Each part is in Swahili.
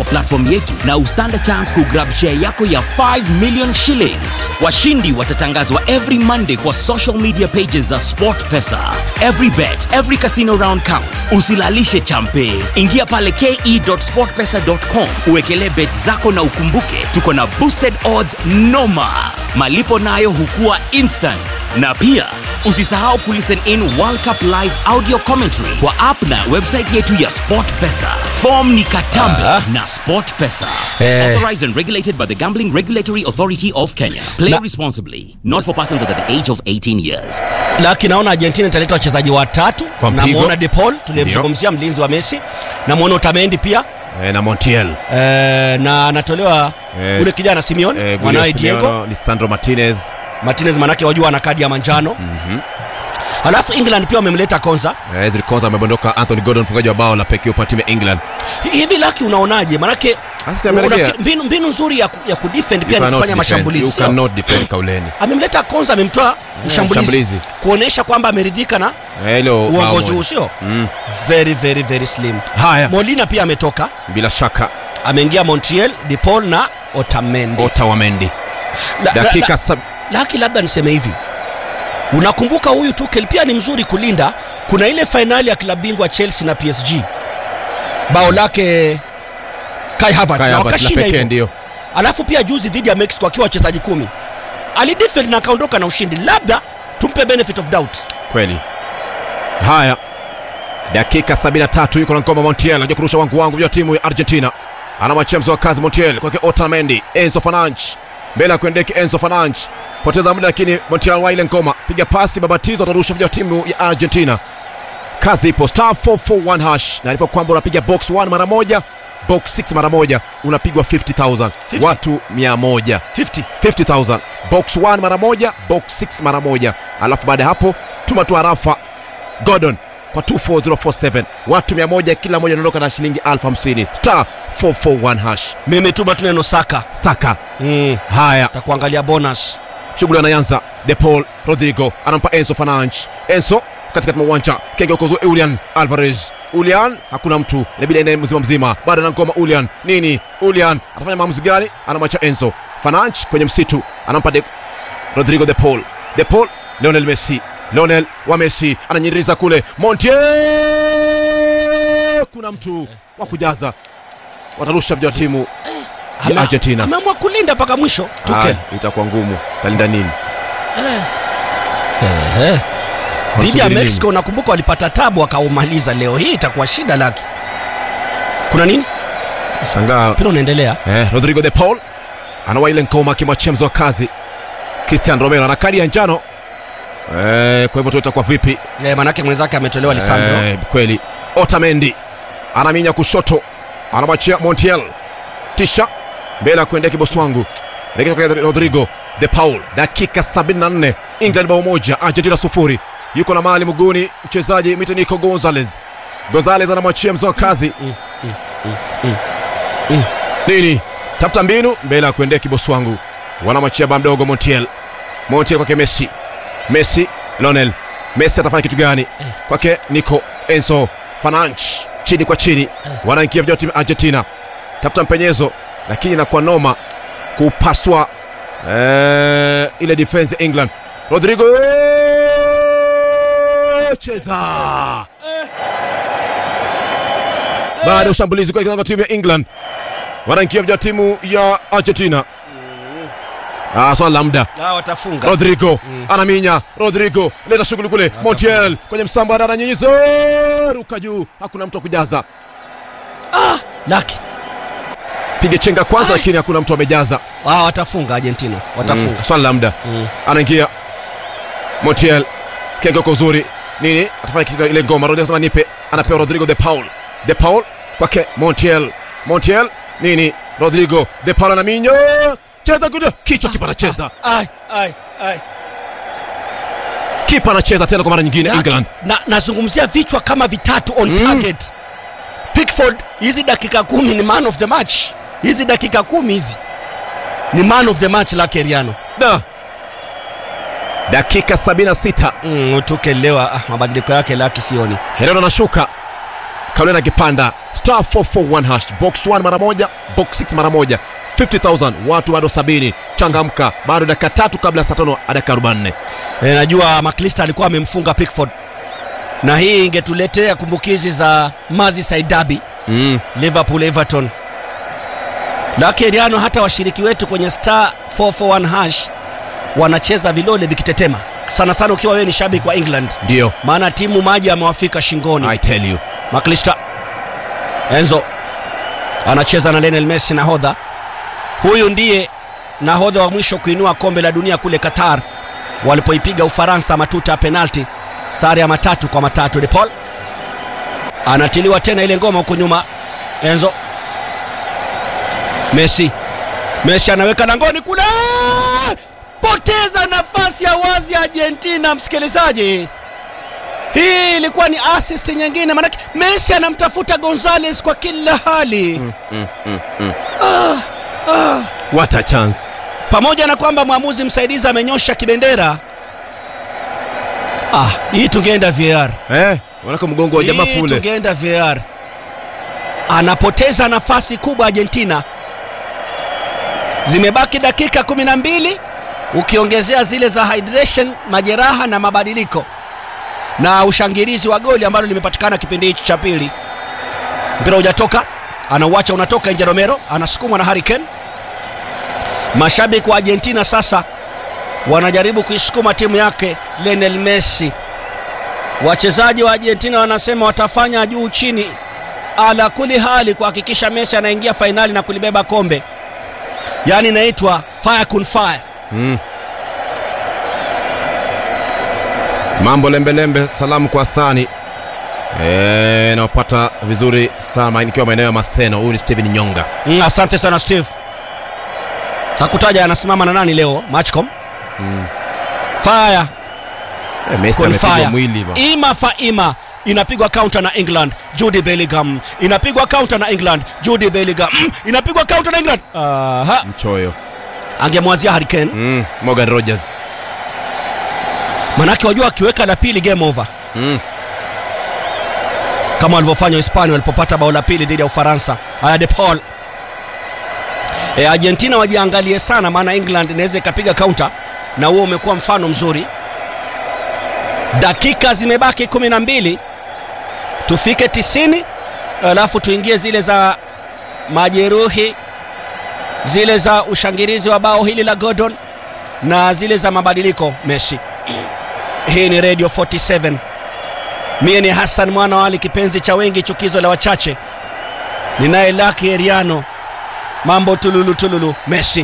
kwa platform yetu na ustand a chance kugrab share yako ya 5 million shillings washindi watatangazwa every monday kwa social media pages za sportpesa every bet every casino round counts usilalishe champe ingia pale ke.sportpesa.com uwekelee bet zako na ukumbuke tuko na boosted odds noma malipo nayo hukua instant na pia usisahau kulisten in world cup live audio commentary kwa app na website yetu ya sportpesa fom ni katambe Ah. na sportpesa Eh. authorized and regulated by the gambling regulatory authority of kenya play Na- responsibly not for persons under the age of 18 years laki naona argentina italeta wachezaji watatu Kwa mpigo. namwona de paul tuliyemzungumzia mlinzi wa messi namwona otamendi pia e, na montiel e, na anatolewa Yes. ule kijana simeon e, mwanawe diego lisandro martinez martinez manake wajua ana kadi ya manjano mm-hmm. alafu england pia wamemleta konza e, Ezri Konsa amebondoka anthony gordon mfungaji wa bao la pekee kwa timu ya england hivi laki unaonaje manake Sasa amerejea. unafikiri- mbinu, mbinu nzuri ya, ku- ya kudefend pia You ni cannot kufanya defend. mashambulizi You sio? cannot defend kauleni amemleta konza amemtoa mshambulizi mshambulizi. kuonyesha kwamba ameridhika na Eh, hilo bao uongozi moja. huu sio Mm. very very very slim haya molina pia ametoka bila shaka ameingia montiel de paul na otamendi ota wa mendi La- la- dakika la- sab... laki labda niseme hivi unakumbuka huyu tukel pia ni mzuri kulinda kuna ile fainali ya klabu bingwa chelsea na psg bao lake kai Havertz, Kai na Havertz la wakashinda pekee hivyo ndio alafu pia juzi dhidi ya mexico akiwa wachezaji kumi alidefend na akaondoka na ushindi labda tumpe benefit of doubt kweli haya dakika 73 yuko na ngoma montiel anajua kurusha wangu wangu vya timu ya argentina anamwachia mzo wa kazi montiel kwake otamendi enzo fananch mbele ya kuendeke enzo fananch poteza muda lakini montiel anwa ile ngoma piga pasi babatizo atarusha vya timu ya argentina kazi ipo star 441 hash naarifa kwamba unapiga box 1 mara moja box 6 mara moja unapigwa 50000 50? watu 100 50 50000 box 1 mara moja box 6 mara moja alafu baada ya hapo tuma tu harafa gordon kwa 24047 watu 100 kila moja anaondoka na shilingi 50 star 441 hash mimi tuma tu neno saka saka mm. haya takuangalia bonus shughuli anayanza de paul rodrigo anampa enzo fananch enzo katikati mwa uwanja kengeokozo ulian alvarez ulian hakuna mtu inabidi aende mzima mzima bado anangoma ulian nini ulian atafanya maamuzi gani anamwacha enzo fananch kwenye msitu anampa de rodrigo de paul de paul leonel messi leonel wa messi ananyiriza kule montiel kuna mtu wa kujaza watarusha vya timu ya Ama- argentina ameamua kulinda mpaka mwisho tukel Ah, itakuwa ngumu talinda nini dhidi ya Wanasubiri nini? mexico unakumbuka walipata tabu wakaumaliza leo hii itakuwa shida laki kuna nini shangaa mpira unaendelea eh, rodrigo de paul anawa ile ngoma akimwachia mzo wa kazi cristian romero ana kadi ya njano eh, kwa hivyo tu itakuwa vipi eh, manake mwenzake ametolewa lisandro eh, kweli otamendi anaminya kushoto anamwachia montiel tisha mbele ya kuendea kibosi wangu rekea kwa rodrigo de paul dakika 74 england bao moja argentina sufuri yuko na mali mguuni mchezaji mitenico gonzales gonzales anamwachia mzo wa kazi nini tafuta mbinu mbele ya kuendea kibosi wangu wanamwachia ba mdogo montiel montiel kwake messi messi lonel messi atafanya kitu gani kwake nico enzo fananch chini kwa chini wanaingia vijana wa timu ya argentina tafuta mpenyezo lakini inakuwa noma kupaswa eh, ile defense ya england rodrigo cheza baada ya ushambulizi kwa kiwango timu ya england wanaingia vijana wa timu ya argentina ah, swala la muda Ah, watafunga rodrigo anaminya rodrigo leta shughuli kule montiel kwenye msamba ananyinyiza ruka juu hakuna mtu wa kujaza laki piga chenga kwanza Ai. lakini hakuna mtu amejaza ah, watafunga argentina watafunga mm. swala la muda mm. anaingia montiel kenga kwa uzuri nini atafanya kitu ile ngoma rodrigo anasema nipe anapewa rodrigo de paul de paul kwake montiel montiel nini rodrigo de paul anaminya cheza kuda kichwa kipa anacheza ai, ai, ai. kipa anacheza tena kwa mara nyingine Laki, england na nazungumzia vichwa kama vitatu on target pickford hizi dakika kumi ni man of the match hizi dakika kumi hizi ni man of the match la keriano da dakika 76 mm, tukelewa ah, mabadiliko yake laki sioni herero anashuka kalenda akipanda star 441 hash box 1 mara moja box 6 mara moja 50000 watu bado 70 changamka bado dakika tatu kabla ya saa tano hadi dakika 44 E, najua McAllister alikuwa amemfunga Pickford na hii ingetuletea kumbukizi za Merseyside Derby mm. Liverpool Everton. Lakini Riano, hata washiriki wetu kwenye star 441 hash wanacheza vilole vikitetema sana sana, ukiwa wewe ni shabiki wa England, ndio maana timu maji amewafika shingoni. i tell you McAllister Enzo anacheza na Lionel Messi, nahodha huyu ndiye nahodha wa mwisho kuinua kombe la dunia kule Qatar walipoipiga Ufaransa matuta ya penalti, sare ya matatu kwa matatu. De Paul anatiliwa tena ile ngoma huko nyuma. Enzo Messi, Messi anaweka langoni kule, poteza nafasi ya wazi ya Argentina. Msikilizaji, hii ilikuwa ni assist nyingine, maanake Messi anamtafuta Gonzales kwa kila hali what a chance pamoja na kwamba mwamuzi msaidizi amenyosha kibendera. Ah, hii tungeenda VAR, eh wanaka mgongo wa jamaa hii fule tungeenda VAR. Anapoteza nafasi kubwa Argentina. Zimebaki dakika kumi na mbili ukiongezea zile za hydration, majeraha na mabadiliko na ushangilizi wa goli ambalo limepatikana kipindi hichi cha pili. Mpira hujatoka, anauacha unatoka nje. Romero anasukumwa na Harry Kane. Mashabiki wa Argentina sasa wanajaribu kuisukuma timu yake Lionel Messi. Wachezaji wa Argentina wanasema watafanya juu chini, ala kuli hali kuhakikisha Messi anaingia fainali na kulibeba kombe, yaani inaitwa fire kun fire. mm. mambo lembelembe salamu kwa sani Eh, naopata vizuri sana nikiwa maeneo ya maseno huyu ni steven nyonga Mm, asante sana Steve. Hakutaja anasimama na nani leo Matchcom. Fire eh, messi kun amepigwa fire. mwili ba. Ima fa ima inapigwa counter na England. Jude Bellingham inapigwa counter na England. Jude Bellingham mm, inapigwa counter na England. Aha, mchoyo angemwazia Harry Kane. mm. morgan rogers Manake wajua akiweka la pili game over. mm. kama walivyofanya Hispania walipopata bao la pili dhidi ya Ufaransa. Haya, De Paul. E, Argentina wajiangalie sana, maana England inaweza ikapiga counter na huo umekuwa mfano mzuri. Dakika zimebaki kumi na mbili tufike tisini, alafu tuingie zile za majeruhi, zile za ushangilizi wa bao hili la Gordon na zile za mabadiliko Messi. Hii ni Radio 47 Mie ni Hassan mwana wa Ali, kipenzi cha wengi, chukizo la wachache. Ninaye Lucky Eriano, mambo tululu tululu. Messi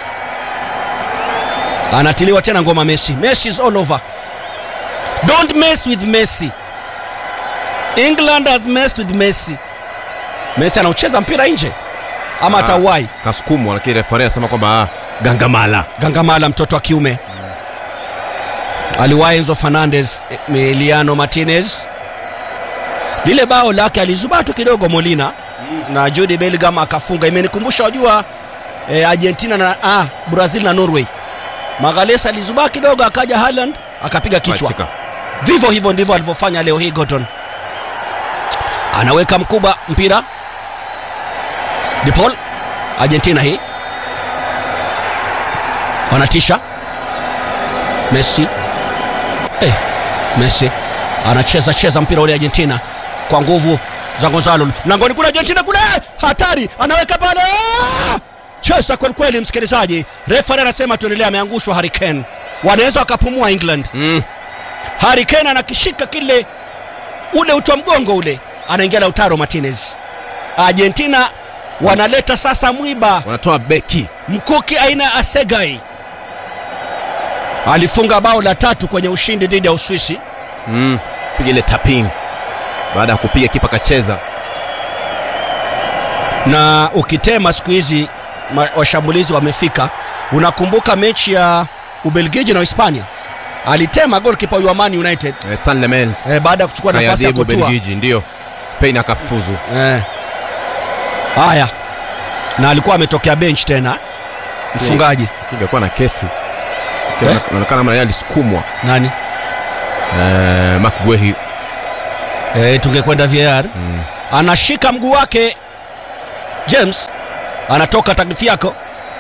anatiliwa tena ngoma. Messi, Messi is all over. Don't mess with Messi. England has messed with Messi. Messi anaucheza mpira nje ama Ah. atauwai. kasukumwa lakini refari anasema kwamba ah, gangamala Gangamala mtoto wa kiume aliwahi Enzo Fernandez, Emiliano Martinez. Lile bao lake alizubaa tu kidogo Molina na Jude Bellingham akafunga. Imenikumbusha wajua, eh, Argentina na ah, Brazil na Norway. Magalhaes alizubaa kidogo, akaja Haaland akapiga kichwa. Pachika. Vivyo hivyo ndivyo alivyofanya leo hii Gordon. Anaweka mkubwa mpira. De Paul, Argentina hii wanatisha. Messi eh, Messi anacheza cheza mpira ule Argentina kwa nguvu za Gonzalo mlangoni kule Argentina kule, hatari, anaweka pale, Ah! cheza kweli kweli, msikilizaji. Refa anasema tuendelee, ameangushwa Harry Kane, wanaweza wakapumua England. mm. Harry Kane anakishika kile ule uti wa mgongo ule, anaingia Lautaro Martinez. Argentina wanaleta sasa mwiba wanatoa beki mkuki aina ya Asegai alifunga bao la tatu kwenye ushindi dhidi ya Uswisi. mm. piga ile taping baada ya kupiga kipa kacheza na ukitema siku hizi ma- washambulizi wamefika. Unakumbuka mechi ya Ubelgiji na Hispania, alitema golkipa wa Man United eh, San Lemens eh, baada ya kuchukua nafasi ya kayadhibu kutua Belgiji ndio Spain akafuzu eh. Haya, na alikuwa ametokea bench tena mfungaji ingekuwa na kesi Eh? inaonekana kama yeye alisukumwa nani eh, Mark Guehi e, tungekwenda VAR Mm. anashika mguu wake James anatoka Tagliafico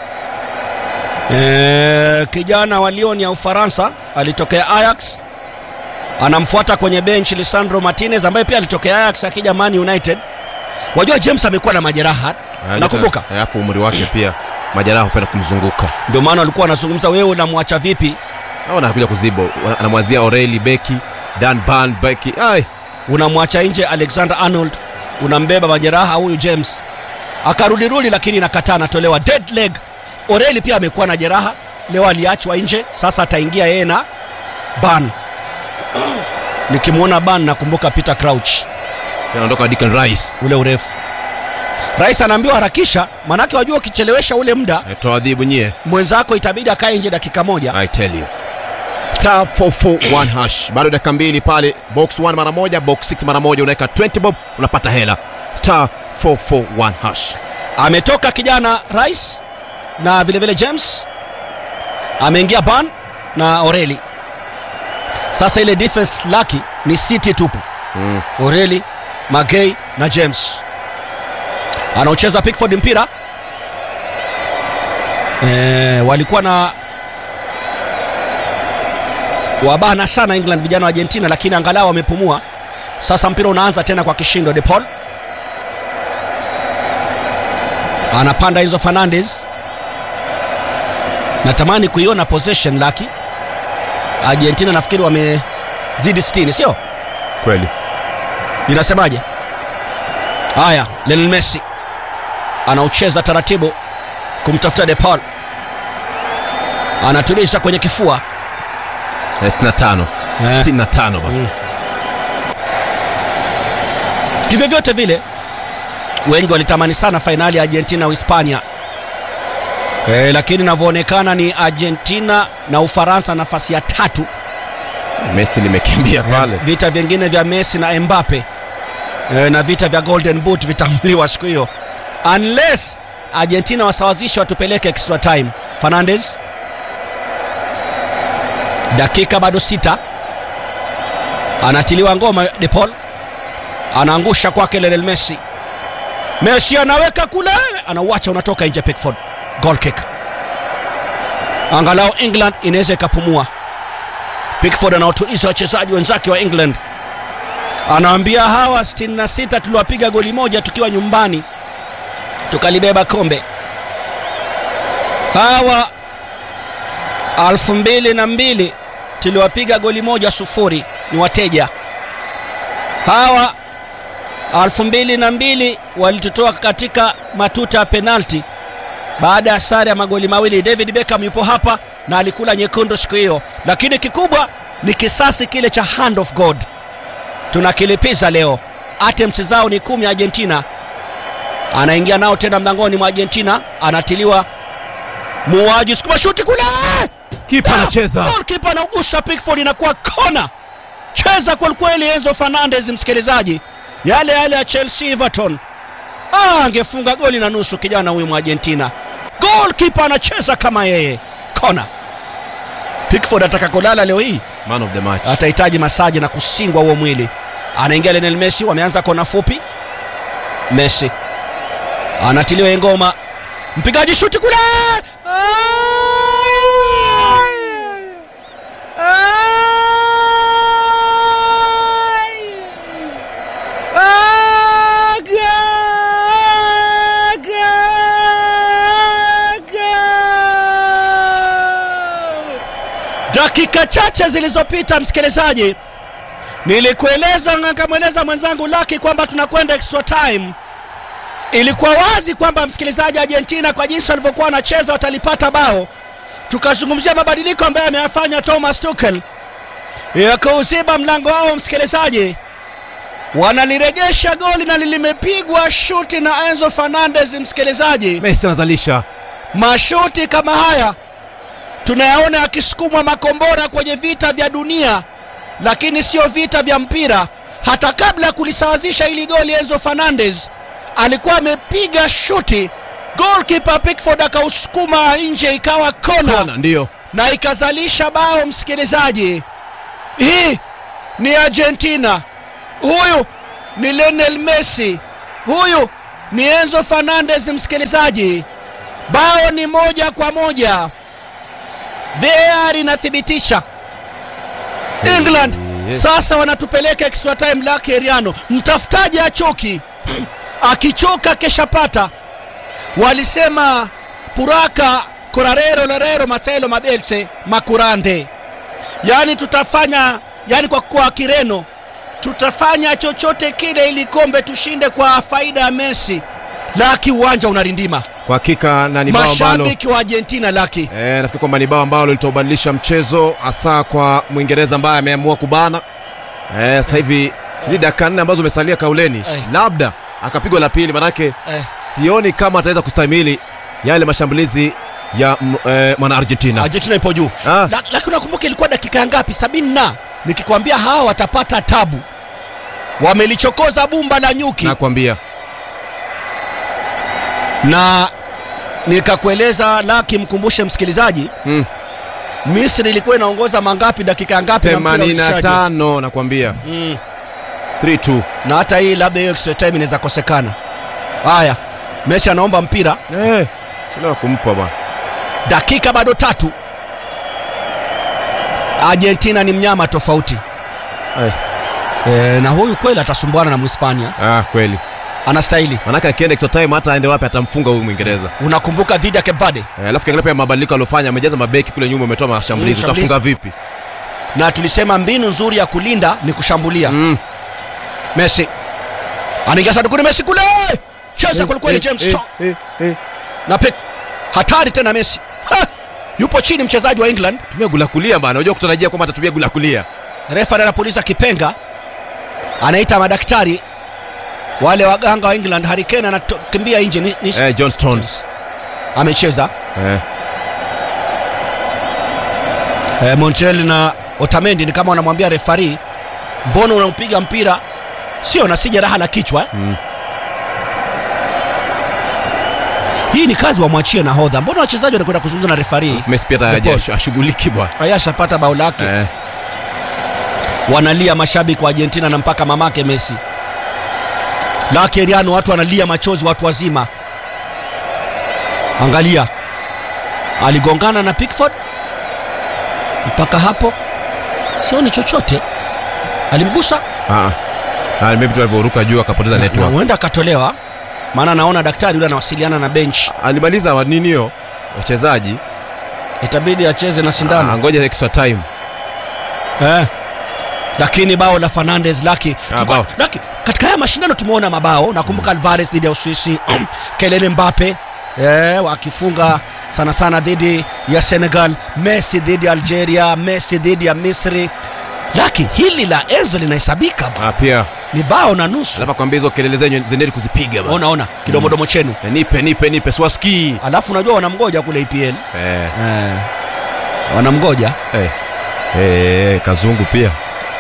e, kijana wa Lyon ya Ufaransa alitokea Ajax anamfuata kwenye bench Lisandro Martinez ambaye pia alitokea Ajax akija Man United wajua James amekuwa na majeraha nakumbuka alafu umri wake pia majeraha hupenda kumzunguka ndio maana walikuwa wanazungumza wewe unamwacha vipi au anakuja kuzibo anamwazia Oreli beki Dan Ban beki ai unamwacha nje Alexander Arnold unambeba majeraha huyu James akarudirudi lakini inakataa anatolewa dead leg Oreli pia amekuwa na jeraha leo aliachwa nje sasa ataingia yeye na Ban nikimwona Ban nakumbuka Peter Crouch anaondoka Declan Rice ule urefu rais anaambiwa harakisha manake wajua ukichelewesha ule muda toa adhibu nyie mwenzako itabidi akae nje dakika moja I tell you star 441 hash bado dakika mbili pale box 1 mara moja box 6 mara moja unaweka 20 bob unapata hela star 441 hash ametoka kijana Rice na vile vile James ameingia Ban na Oreli. Sasa ile defense laki ni City tupu, mm. Oreli, Magay na James. Anaocheza Pickford mpira e, walikuwa na wabana sana England vijana wa Argentina, lakini angalau wamepumua. Sasa mpira unaanza tena kwa kishindo. De Paul anapanda hizo Fernandes. Natamani kuiona possession laki. Argentina nafikiri wamezidi 60 sio? kweli Inasemaje? Haya, Lionel Messi anaucheza taratibu kumtafuta De Paul, anatuliza kwenye kifua. Eh, 65 Eh. 65 ba Mm. Kivyovyote vile wengi walitamani sana fainali ya Argentina Uhispania e, lakini inavyoonekana ni Argentina na Ufaransa nafasi ya tatu. Messi limekimbia pale Vita vingine vya Messi na Mbappe e, na vita vya Golden Boot vitamuliwa siku hiyo, unless Argentina wasawazishe watupeleke extra time. Fernandes, dakika bado sita, anatiliwa ngoma. De Paul anaangusha kwake Lionel Messi. Messi anaweka kule, anauacha unatoka nje. Pickford, goal kick. Angalau England inaweza ikapumua. Pickford anaotuliza wachezaji wenzake wa England, anawaambia hawa 66 tuliwapiga goli moja tukiwa nyumbani tukalibeba kombe. Hawa alfu mbili na mbili tuliwapiga goli moja sufuri, ni wateja hawa. Alfu mbili na mbili walitutoa katika matuta ya penalti baada ya sare ya magoli mawili. David Beckham yupo hapa na alikula nyekundu siku hiyo, lakini kikubwa ni kisasi kile cha hand of God tunakilipiza leo. Attempts zao ni kumi Argentina, anaingia nao tena mlangoni mwa Argentina, anatiliwa muuaji, sukuma shuti kule, kipa anacheza goalkeeper anaugusa Pickford, inakuwa kona. Cheza kwelikweli Enzo Fernandez, msikilizaji, yale yale ya Chelsea Everton. Ah, angefunga goli na nusu kijana huyu Argentina. Goalkeeper anacheza kama yeye, kona. Pickford ataka kulala leo hii, man of the match atahitaji masaji na kusingwa huo mwili. Anaingia Lionel Messi, wameanza kona fupi. Messi anatiliwa ngoma, mpigaji shuti kule Dakika chache zilizopita, msikilizaji, nilikueleza na nikamweleza mwenzangu Laki kwamba tunakwenda extra time. Ilikuwa wazi kwamba msikilizaji, Argentina kwa jinsi walivyokuwa wanacheza watalipata bao. Tukazungumzia mabadiliko ambayo ameyafanya Thomas Tuchel ya kuuziba mlango wao. Msikilizaji, wanaliregesha goli na limepigwa shuti na Enzo Fernandez. Msikilizaji, Messi anazalisha mashuti kama haya tunayaona yakisukumwa makombora kwenye vita vya dunia, lakini sio vita vya mpira. Hata kabla ya kulisawazisha hili goli, Enzo Fernandez alikuwa amepiga shuti, goalkeeper Pickford akausukuma nje, ikawa kona kona ndio na ikazalisha bao. Msikilizaji, hii ni Argentina huyu ni Lionel Messi, huyu ni Enzo Fernandez. Msikilizaji, bao ni moja kwa moja. VAR inathibitisha England sasa wanatupeleka extra time lake Eriano. Mtafutaji achoki, akichoka keshapata. Walisema puraka korarero lorero masailo mabelse makurande, yaani tutafanya, yani kwa kwa Kireno tutafanya chochote kile ili kombe tushinde kwa faida ya Messi. Laki uwanja unarindima, Kwa hakika na ni bao ambalo mashabiki wa Argentina laki Eh, nafikiri kwamba ni bao ambalo litaubadilisha mchezo hasa kwa Mwingereza ambaye ameamua kubana. Eh, sasa hivi hizi dakika nne ambazo umesalia kauleni, Eh. labda akapigwa la pili, manake eh. sioni kama ataweza kustahimili yale mashambulizi ya m- eh, mwana Argentina. Argentina ipo juu Ah. La- lakini unakumbuka ilikuwa dakika ya ngapi? sabini na nikikwambia hawa watapata tabu, wamelichokoza bumba la nyuki Nakwambia na nikakueleza Laki, mkumbushe msikilizaji, mm. Misri ilikuwa inaongoza mangapi dakika ya ngapi na mpira ulishaje? 85 nakwambia Mm. 3-2. na hata hii labda hiyo extra time inaweza kosekana. Haya, Messi anaomba mpira, Eh, chelewa kumpa bwana. dakika bado tatu. Argentina ni mnyama tofauti Eh, e, na huyu kweli atasumbuana na Mhispania, ah, kweli. anastahili. Manake akienda extra time hata aende wapi atamfunga huyu Mwingereza. Unakumbuka dhidi ya Cape Verde Eh, alafu kiangalia pia mabadiliko aliyofanya, amejaza mabeki kule nyuma, umetoa mashambulizi, Mm, shambulizi. utafunga vipi? na tulisema mbinu nzuri ya kulinda ni kushambulia. Mm. Messi anaingia sandukuni, Messi kule cheza kwelikweli, Eh, James eh, Strong eh, eh. na pek hatari tena. Messi ha! yupo chini mchezaji wa England, tumia gula kulia bana, unajua kutarajia kwamba atatumia gula kulia. refa anapuliza kipenga, anaita madaktari wale waganga wa England. Harry Kane anakimbia nje, ni, ni, Eh, John Stones. amecheza Eh, eh, Montiel na Otamendi ni kama wanamwambia refari, mbona unaupiga mpira sio na si jeraha la kichwa eh? mm. Hii ni kazi wamwachie nahodha. Mbona wachezaji wanakwenda kuzungumza na refari? Messi pia The haja ball. ashughuliki bwana. Ayashapata bao lake Eh, wanalia mashabiki wa Argentina na mpaka mamake Messi lake Riano, watu wanalia machozi, watu wazima. Angalia, aligongana na Pickford, mpaka hapo sioni chochote, alimgusa ah. Ah, maybe tu alivyoruka juu akapoteza na network. huenda akatolewa, maana naona daktari yule anawasiliana na bench, Alimaliza wa nini hiyo? Wachezaji. itabidi acheze na Ah, sindano ngoja extra time. eh. Lakini bao la Fernandes laki, Ah, Tuko- bao. laki katika haya mashindano tumeona mabao. Nakumbuka Alvarez dhidi ya Uswisi, Kylian Mbappe eh, wakifunga sana sana dhidi ya Senegal, Messi dhidi ya Algeria, Messi dhidi ya Misri. Laki hili la Enzo linahesabika ba. Ah, pia ni bao na nusu. alafu akwambia hizo kelele zenyu zendeni kuzipiga bwana. Ona ona kidomodomo chenu, Eh, Nipe nipe nipe swaski. alafu unajua wanamgoja kule EPL Eh, eh, wanamgoja eh. Eh, kazungu pia.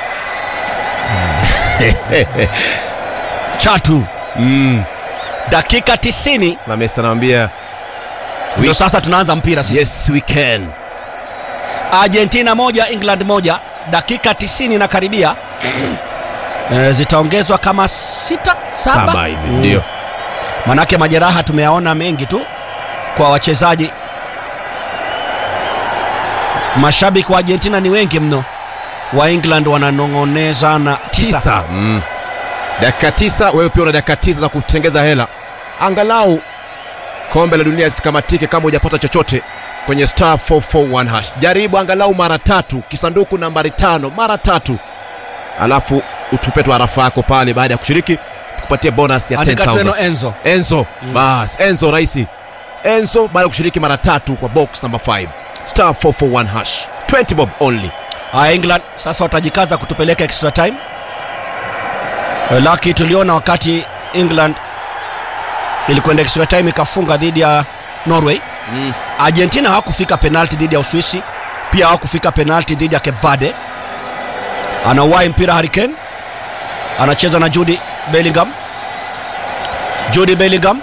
chatu Mm. dakika 90 Na Messi anamwambia ndio sasa tunaanza mpira sisi. yes we can. Argentina moja England moja, dakika 90 na karibia e, zitaongezwa kama sita saba, Saba hivi Mm. ndio. Manake majeraha tumeyaona mengi tu kwa wachezaji. Mashabiki wa Argentina ni wengi mno, wa England wananong'oneza na tisa. tisa mm. dakika tisa wewe pia una dakika tisa za kutengeza hela angalau kombe la dunia zisikamatike kama hujapata chochote kwenye star 441 hash jaribu angalau mara tatu kisanduku nambari tano mara tatu alafu utupe tu harafa yako pale baada ya kushiriki tukupatie bonus ya Andika tu neno 10000 Enzo. enzo bas enzo rahisi enzo baada ya kushiriki mara tatu kwa box number 5 star 441 hash 20 bob only Haya, England sasa watajikaza kutupeleka extra time. Eh, Laki tuliona wakati England ilikwenda extra time ikafunga dhidi ya Norway. mm. Argentina hawakufika penalti dhidi ya Uswisi, pia hawakufika penalti dhidi ya Cape Verde. Anauwai mpira Harry Kane, anacheza na Jude Bellingham. Jude Bellingham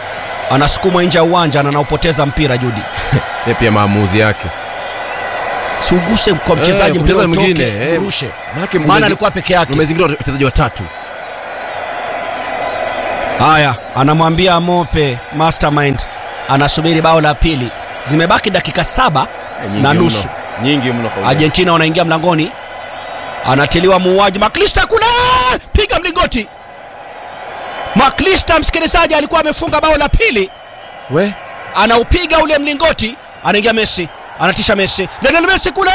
anasukumwa nje ya uwanja na anaupoteza mpira Jude. Yeye pia maamuzi yake siuguse kwa mchezaji Eh, mpira mchezaji utoke, mwingine, eh. urushe Manake maana umezi- alikuwa peke yake umezingirwa wachezaji watatu haya anamwambia mope mastermind anasubiri bao la pili zimebaki dakika saba na nusu nyingi mno kwa argentina wanaingia mlangoni anatiliwa muuaji maklista kule piga mlingoti maklista msikilizaji alikuwa amefunga bao la pili we anaupiga ule mlingoti anaingia messi anatisha messi Lionel messi kule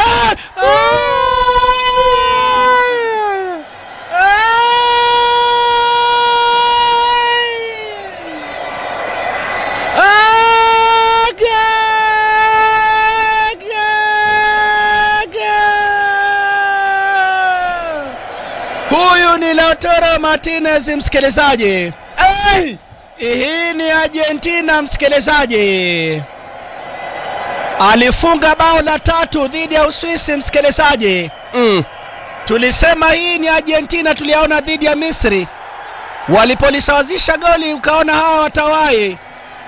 huyu ni lautaro martinez msikilizaji hey! hii ni argentina msikilizaji alifunga bao la tatu dhidi ya uswisi msikilizaji mm. tulisema hii ni argentina tuliaona dhidi ya misri walipolisawazisha goli ukaona hawa watawai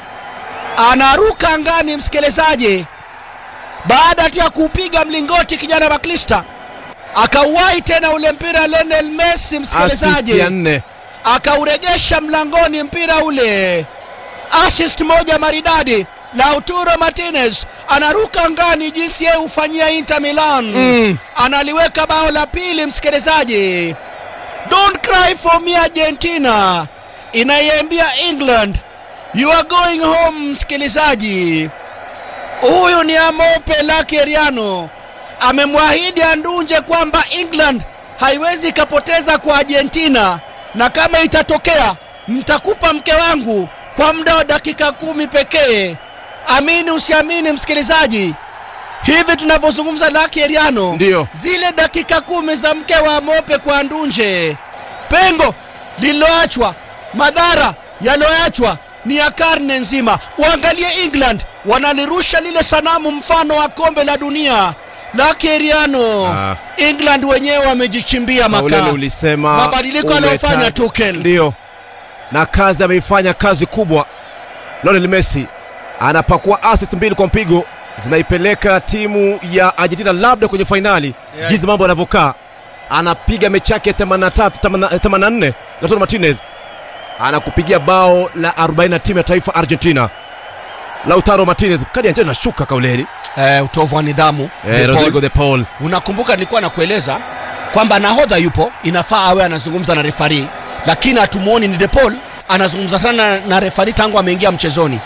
anaruka angani msikilizaji baada tu ya kuupiga mlingoti kijana maklista akauwai tena ule mpira Lionel Messi assist ya msikilizaji nne akauregesha mlangoni mpira ule assist moja maridadi Lautaro Martinez anaruka angani jinsi yeye hufanyia Inter Milan Mm. analiweka bao la pili msikilizaji don't cry for me Argentina inaiambia England you are going home msikilizaji huyu ni Amope Lakeriano amemwahidi Andunje kwamba England haiwezi ikapoteza kwa Argentina, na kama itatokea mtakupa mke wangu kwa muda wa dakika kumi pekee. Amini usiamini, msikilizaji, hivi tunavyozungumza Lakeriano, Ndiyo. zile dakika kumi za mke wa Amope kwa Andunje, pengo lililoachwa, madhara yaliyoachwa ni ya karne nzima. Waangalie England wanalirusha lile sanamu mfano wa kombe la dunia la Keriano. Ah. England wenyewe wamejichimbia Mauleni makaa. ulisema Mabadiliko umeta- aliyofanya Tuchel. ndio na kazi ameifanya kazi kubwa Lionel Messi anapakua assist mbili kwa mpigo zinaipeleka timu ya Argentina labda kwenye fainali Yeah. jinsi mambo yanavyokaa anapiga mechi yake 83 84 Lautaro Martinez anakupigia bao la 40 na timu ya taifa Argentina Lautaro Martinez kadi ya njano inashuka kauleni Eh, utovu wa nidhamu eh, De Paul. Rodrigo de Paul Unakumbuka nilikuwa nakueleza kwamba nahodha yupo, inafaa awe anazungumza na refari, lakini hatumuoni ni De Paul anazungumza sana na refari tangu ameingia mchezoni.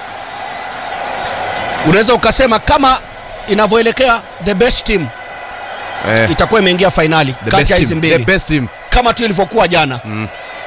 Unaweza ukasema kama inavyoelekea the best team eh, itakuwa imeingia fainali the kati best ya hizi team, the mbili best team kama tu ilivyokuwa jana. Mm.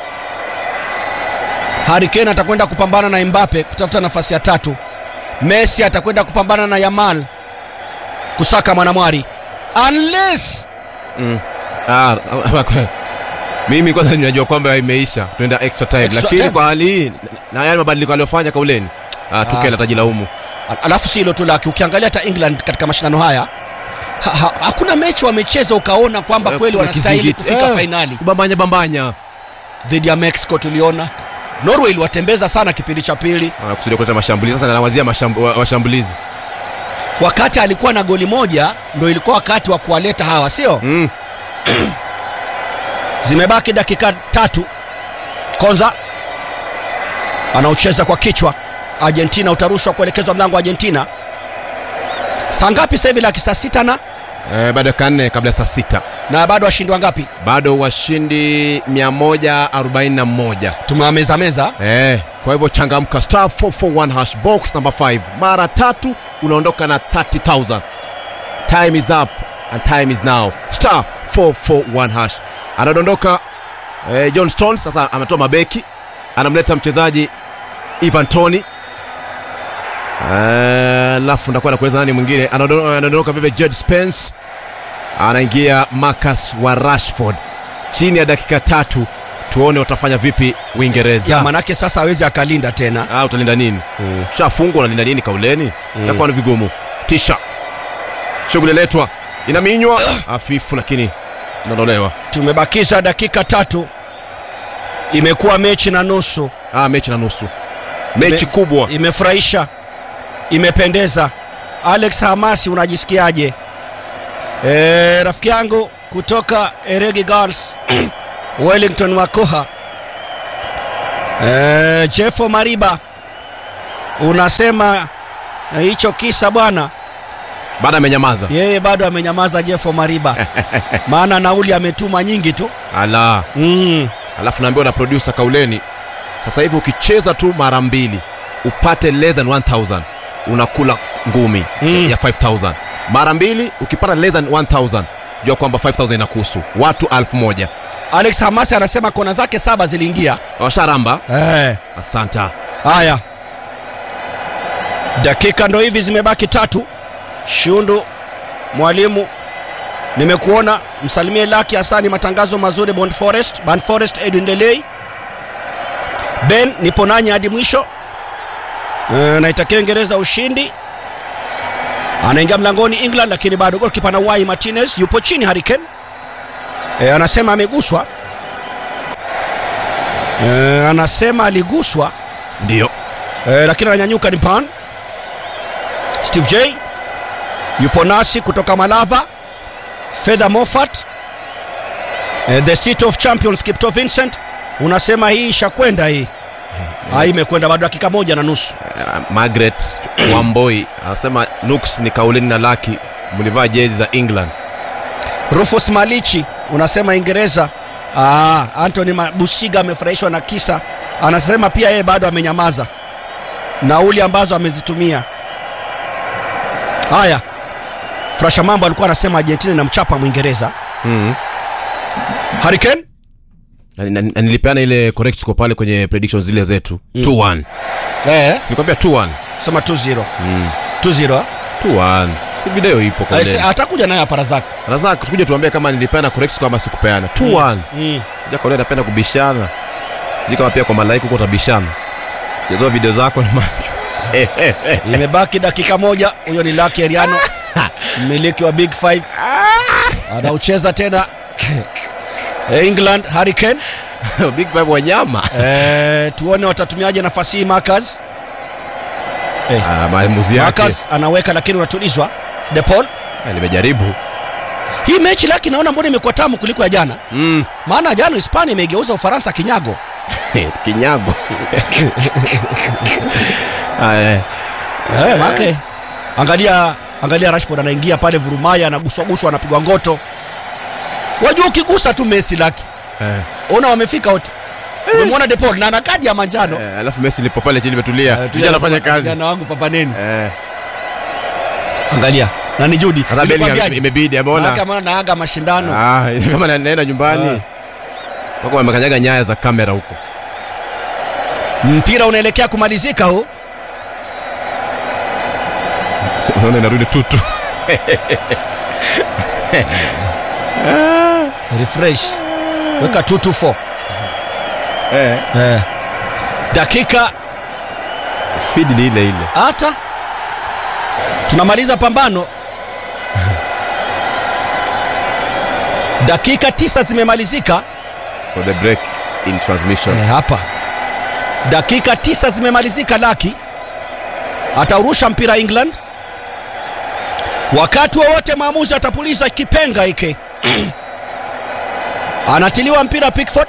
Harry Kane atakwenda kupambana na Mbappe kutafuta nafasi ya tatu. Messi atakwenda kupambana na Yamal kusaka mwanamwari unless Mm. Ah, mimi kwanza ninajua kwamba imeisha tunaenda extra time Extra lakini time. kwa hali hii na yale mabadiliko aliyofanya kauleni ah, Tuchel atajilaumu Al- alafu si hilo tu laki ukiangalia hata england katika mashindano haya ha, ha, hakuna mechi wamecheza ukaona kwamba Eh, kweli kuna wanastahili kizingiti. kufika Eh, fainali kubambanya bambanya dhidi ya mexico tuliona norway iliwatembeza sana kipindi cha pili Ah, kusudia kuleta mashambulizi sasa anawazia mashambu, wa- washambulizi wakati alikuwa na goli moja ndo ilikuwa wakati wa kuwaleta hawa sio mm. zimebaki dakika tatu konza anaocheza kwa kichwa argentina utarushwa kuelekezwa mlango wa argentina saa ngapi sasa hivi laki saa sita na eh, bado dakika nne kabla ya saa sita na bado washindi wangapi bado washindi 141 tumewameza meza eh, kwa hivyo changamka star 441 hash box number 5 mara tatu unaondoka na 30000 time is up and time is now star 441 hash anadondoka eh, john stones sasa ametoa mabeki anamleta mchezaji ivan tony alafu ndakuwa nakueleza nani mwingine Anado- anadondoka vile jed spence anaingia marcus wa rashford chini ya dakika tatu tuone watafanya vipi uingereza ya manake sasa hawezi akalinda tena Ah, utalinda nini mm. shafungwa unalinda nini kauleni mm. takuwa ni vigumu tisha shughuli letwa inaminywa hafifu lakini inaondolewa tumebakisha dakika tatu imekuwa mechi na nusu ah, mechi na nusu mechi Ime- kubwa imefurahisha imependeza alex hamasi unajisikiaje e, rafiki yangu kutoka Eregi Girls Wellington Wakoha e, Jeffo Mariba unasema eh, hicho kisa bwana baada amenyamaza yeye bado amenyamaza Jeffo Mariba maana nauli ametuma nyingi tu ala mm. alafu naambiwa na producer kauleni sasa hivi ukicheza tu mara mbili upate less than 1000 unakula ngumi Mm. ya 5000 mara mbili ukipata less than 1000 jua kwamba 5000 inakuhusu watu 1000 Alex Hamasi anasema kona zake saba ziliingia washaramba eh. asanta Haya, dakika ndo hivi zimebaki tatu. Shundu mwalimu, nimekuona msalimie Laki Hasani, matangazo mazuri Bond Forest, Band Forest, Edwin Delay. Ben, nipo nanyi hadi mwisho. E, naitakia Uingereza ushindi. Anaingia mlangoni England, lakini bado golkipa na Wai Martinez yupo chini. Harry Kane e, anasema ameguswa. E, anasema aliguswa ndio Eh, lakini ananyanyuka ni Pan. Steve J yupo nasi kutoka Malava. Fedha Moffat. Eh, the City of Champions Kipto Vincent unasema hii ishakwenda hii. Ah, imekwenda bado dakika moja na nusu. uh, margaret wamboi anasema nuks ni kauleni na laki mlivaa jezi za england Rufus Malichi unasema Uingereza. Ah, Anthony Bushiga amefurahishwa na kisa. Anasema pia yeye bado amenyamaza. Nauli ambazo amezitumia. Haya. Frasha Mambo alikuwa anasema Argentina inamchapa Mwingereza. mm. Harry Kane na, na, na nilipeana ile correct score pale kwenye predictions zile zetu Mm. 2-1 eh, silikwambia 2-1 sema 2-0 mm. 2-0 ah? 2-1 si video ipo kwa Eh, si- leo atakuja naye hapa Razak. razak tukuje tuambie kama nilipeana correct score ama sikupeana 2-1 Mm. ja kwa leo napenda kubishana sijui kama pia kwa malaika huko utabishana chezoa video zako na macho Imebaki dakika moja. Huyo ni Lucky Eriano, mmiliki wa Big Five, anaucheza tena England. Harry Kane big five wanyama eh, tuone watatumiaje nafasi hii. Marcus Ah, maamuzi yake Marcus anaweka, lakini unatulizwa. De Paul, Ah, nimejaribu hii mechi laki naona mbona imekuwa tamu kuliko ya jana, mm. maana jana Hispania imeigeuza Ufaransa kinyago. kinyago Ah, eh. Eh, maake angalia angalia Rashford anaingia pale vurumaya anaguswaguswa anapigwa ngoto. Wajua ukigusa tu Messi laki. Eh. Ona wamefika wote. Umemwona De Paul na ana kadi ya manjano. Eh, alafu Messi lipo pale chini limetulia Eh, tulia tulia anafanya nasema, kazi Kijana wangu papaneni. Eh. Angalia. Na ni Judy. Hata Bellingham imebidi ameona Kama naaga mashindano. Ah, kama na- naenda nyumbani Ah. toka wamekanyaga nyaya za kamera huko Mpira unaelekea kumalizika huu. unaona inarudi tutu Refresh. Weka 224. eh. Eh. Dakika feed ni ile ile hata tunamaliza pambano dakika tisa zimemalizika for the break in transmission eh, hapa dakika tisa zimemalizika laki ataurusha mpira england wakati wowote mwamuzi atapuliza kipenga hiki anatiliwa mpira pickford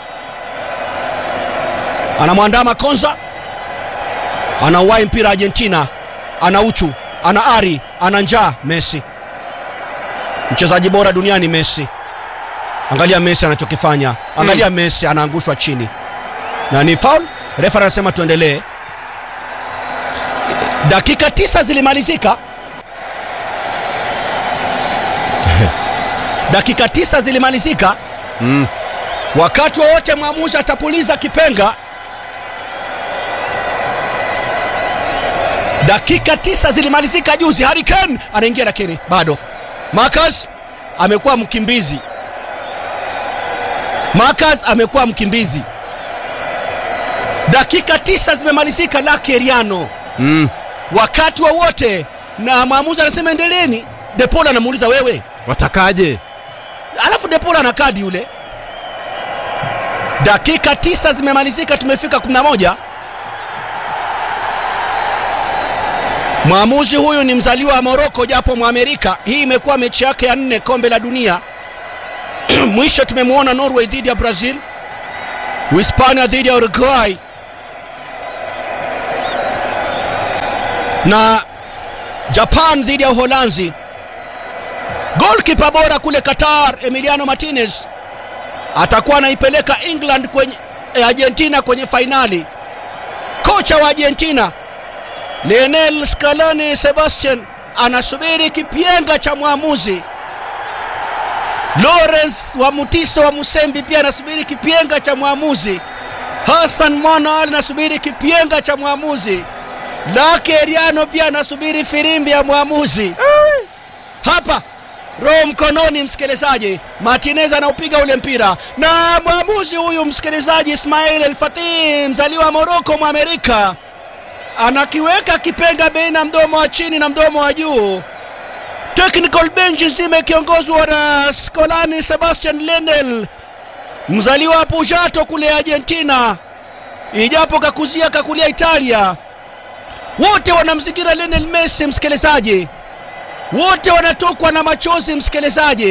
anamwandama konza anauwai mpira argentina ana uchu ana ari ana njaa messi mchezaji bora duniani messi angalia messi anachokifanya angalia messi anaangushwa chini na ni faul refa anasema tuendelee dakika tisa zilimalizika dakika tisa zilimalizika mm. wakati wowote mwamuzi atapuliza kipenga dakika tisa zilimalizika juzi Harry Kane anaingia lakini bado Marcus amekuwa mkimbizi Marcus amekuwa mkimbizi dakika tisa zimemalizika Lucky Eriano Mm. wakati wowote na mwamuzi anasema endeleeni De Paul anamuuliza wewe watakaje alafu De Paul ana kadi yule dakika tisa zimemalizika tumefika 11 Mwamuzi huyu ni mzaliwa wa Moroko japo Mwamerika. Hii imekuwa mechi yake ya nne kombe la dunia. Mwisho tumemwona Norway dhidi ya Brazil, Uhispania dhidi ya Uruguay na Japan dhidi ya Uholanzi. Golkipa bora kule Qatar, Emiliano Martinez atakuwa anaipeleka England kwenye eh, Argentina kwenye fainali. Kocha wa Argentina Lionel Scaloni Sebastian anasubiri kipenga cha mwamuzi. Lawrence wa Mutiso wa Musembi pia anasubiri kipenga cha mwamuzi. Hassan Mwana anasubiri kipenga cha mwamuzi. Lake Eriano pia anasubiri firimbi ya mwamuzi. Hapa roho mkononi, msikilizaji. Martinez anaupiga ule mpira na mwamuzi huyu msikilizaji, Ismail El Fatih, mzaliwa wa Moroko, Mwamerika, anakiweka kipenga baina mdomo wa chini na mdomo wa juu. Technical bench nzima ikiongozwa na Scolani Sebastian Lenel, mzaliwa wa Pujato kule Argentina, ijapo kakuzia kakulia Italia. Wote wanamzingira Lionel Messi, msikilizaji, wote wanatokwa na machozi, msikilizaji.